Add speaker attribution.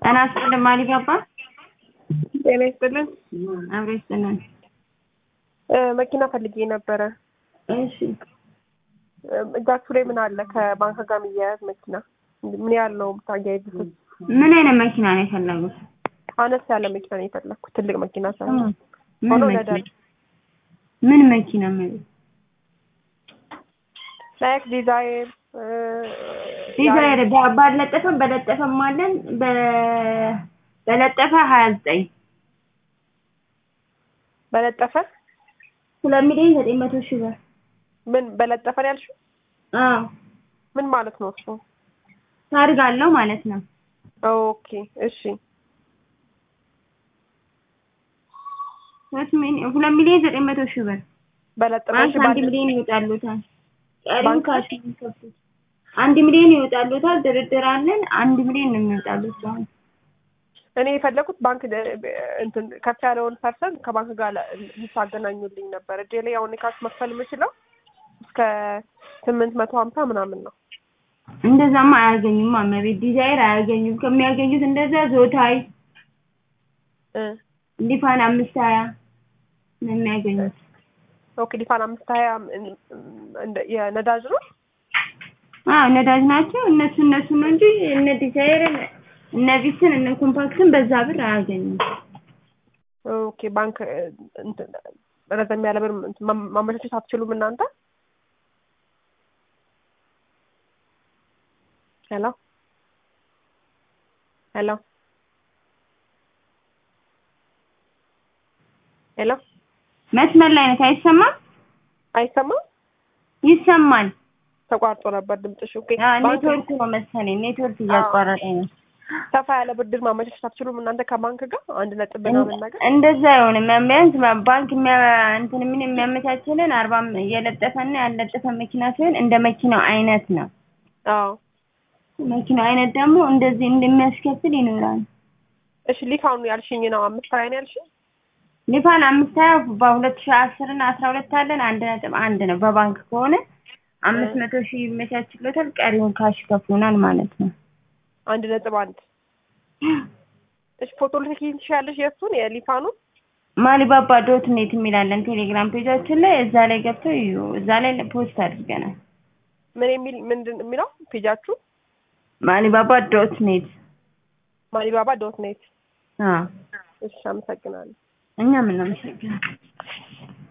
Speaker 1: ጤና ይስጥልን ማሊጋባ
Speaker 2: ጤና ይስጥልን።
Speaker 1: አብሮ ይስጥልን።
Speaker 2: እ መኪና ፈልጌ ነበረ።
Speaker 1: እሺ
Speaker 2: እ እጃችሁ ላይ ምን አለ ከባንክ ጋር የሚያያዝ መኪና? ምን ያህል ነው የምታያይዙት?
Speaker 1: ምን አይነት መኪና ነው የፈለጉት?
Speaker 2: አነስ ያለ መኪና ነው የፈለኩት፣ ትልቅ መኪና ሳይሆን
Speaker 1: ምን
Speaker 2: ሆኖ
Speaker 1: መኪና
Speaker 2: ነዳጅ
Speaker 1: ምን መኪና ማለት
Speaker 2: ላይክ ዲዛይር እ
Speaker 1: ዲዛይር ባ- ባለጠፈም በለጠፈም አለን በ- በለጠፈ ሀያ ዘጠኝ
Speaker 2: በለጠፈ
Speaker 1: ሁለት ሚሊዮን ዘጠኝ መቶ ሺህ ብር
Speaker 2: ምን በለጠፈ ነው ያልሽው?
Speaker 1: አዎ
Speaker 2: ምን ማለት ነው እሱ?
Speaker 1: ታርግ አለው ማለት ነው
Speaker 2: ኦኬ እሺ
Speaker 1: ሁለት ሚሊዮን ሁለት ሚሊዮን ዘጠኝ መቶ ሺህ ብር
Speaker 2: በለጠፈ
Speaker 1: ባንክ
Speaker 2: እሺ፣
Speaker 1: አንድ
Speaker 2: ባለ-
Speaker 1: ሚሊዮን ይወጣሉታል ቀሪው
Speaker 2: ባንክ?
Speaker 1: ካሽ ነው የሚከፍሉት አንድ ሚሊዮን ይወጣሉታል ድርድር አለን አንድ ሚሊዮን ነው የሚወጣሉት አሁን
Speaker 2: እኔ የፈለኩት ባንክ ደ- እንትን ከፍ ያለውን ፐርሰንት ከባንክ ጋር ለ- ልታገናኙልኝ ነበር። እጄ ላይ አሁን ካሽ መክፈል የምችለው እስከ ስምንት መቶ ሀምሳ ምናምን ነው።
Speaker 1: እንደዛማ አያገኙም አመቤት ዲዛይር አያገኙም ከሚያገኙት እንደዛ ዞታይ
Speaker 2: እ
Speaker 1: ሊፋን አምስት ሀያ ነው የሚያገኙት
Speaker 2: ኦኬ ሊፋን አምስት ሀያ እም- እንደ- የነዳጅ ነው።
Speaker 1: አዎ ነዳጅ ናቸው እነሱ እነሱ ነው እንጂ እነ ዲዛይርን እነ ቪስን እነ ኮምፓክትን በዛ ብር አያገኙም
Speaker 2: ኦኬ ባንክ እ፣ እንትን ረዘም ያለ ብር እንትን ማ- ማመቻቸት አትችሉም እናንተ? ሄሎ ሄሎ ሄሎ
Speaker 1: መስመር ላይ ነች አይሰማም
Speaker 2: አይሰማም?
Speaker 1: ይሰማል
Speaker 2: ተቋርጦ ነበር ድምፅሽ። ኦኬ
Speaker 1: አዎ
Speaker 2: ባንክ
Speaker 1: ኔትወርክ ነው መሰለኝ ኔትወርክ እያቋረጠኝ ነው
Speaker 2: ሰፋ ያለ ብድር ማመቻቸት አትችሉም እናንተ ከባንክ ጋር አንድ ነጥብ ምናምን ነገር?
Speaker 1: እንደዛ አይሆንም ቢያንስ ባንክ የሚያ እንትን ምን የሚያመቻችልን አርባ የለጠፈና ያለጠፈ መኪና ሲሆን እንደ መኪናው አይነት ነው
Speaker 2: አዎ
Speaker 1: መኪናው አይነት ደግሞ እንደዚህ እንደሚያስከፍል ይኖራል
Speaker 2: እሺ ሊፋኑ ያልሽኝ ነው አምስት ሀያ ነው ያልሽኝ?
Speaker 1: ሊፋን አምስት ሀያ በሁለት ሺህ አስር እና አስራ ሁለት አለን አንድ ነጥብ አንድ ነው በባንክ ከሆነ አምስት መቶ ሺህ ይመቻችሎታል ቀሪውን ካሽ ይከፍሉናል ማለት ነው
Speaker 2: አንድ ነጥብ አንድ እሺ ፎቶ ልትልኪኝ ትችያለሽ የእሱን የሊፋኑን?
Speaker 1: ማሊባባ ዶት ኔት የሚላለን ቴሌግራም ፔጃችን ላይ እዛ ላይ ገብተው እዩ እዛ ላይ ፖስት አድርገናል
Speaker 2: ምን የሚል ምንድን የሚለው ፔጃችሁ?
Speaker 1: ማሊባባ ዶት ኔት
Speaker 2: ማሊባባ ዶት ኔት።
Speaker 1: አዎ
Speaker 2: እሺ አመሰግናለሁ።
Speaker 1: እኛም እናመሰግናለን